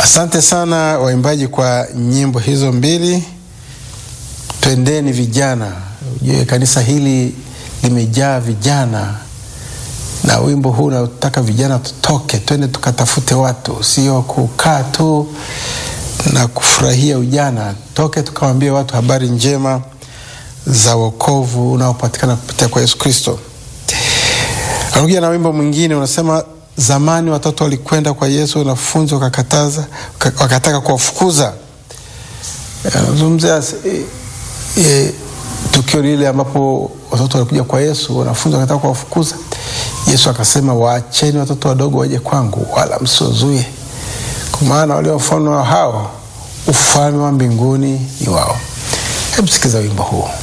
Asante sana waimbaji kwa nyimbo hizo mbili. Twendeni vijana. Ujue kanisa hili limejaa vijana, na wimbo huu unataka vijana tutoke, twende tukatafute watu, sio kukaa tu na kufurahia ujana. Toke tukawaambie watu habari njema za wokovu unaopatikana kupitia kwa Yesu Kristo. Anakuja na wimbo mwingine unasema, zamani watoto walikwenda kwa Yesu, wanafunzi wakakataza, wakataka kuwafukuza. Anazungumzia e, e, tukio lile ambapo watoto walikuja kwa Yesu, wanafunzi wakataka kuwafukuza. Yesu akasema, waacheni watoto wadogo waje kwangu, wala msiwazuie, kwa maana walio mfano hao ufalme wa mbinguni ni wao. Hebu sikiza wimbo huu.